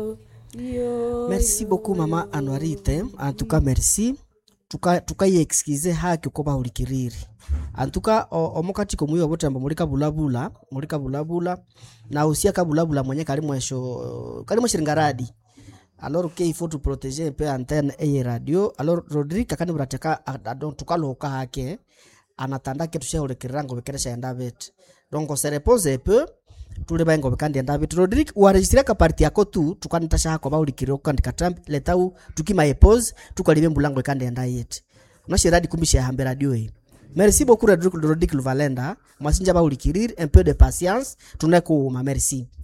merci beaucoup mama anuarite en tout cas merci tuka tukaiexcuse haki uko bahulikiriri antuka omukati komuiwa botembo muri kabulabula muri kabulabula na usia kabulabula mwenye kali mwesho kali mweshiringaradi alors que il faut tu protéger un peu antenne eye radio alors rodrigue kakani burateka adon tukaloka hake anatanda ke tushahulikirira ngo bekeresha enda bete donc on se repose un peu tule baingo bekandi enda bete rodrigue waregistre ka parti yako tu tukanitasha hako bahulikirira ukandika trump letau tukima epose tukalibe mbulango ikandi enda yete unashiradi kumbisha hambe radio hii merci beaucoup rodrigue rodrigue luvalenda mwasinja bahulikiriri un peu de patience tunekuuma merci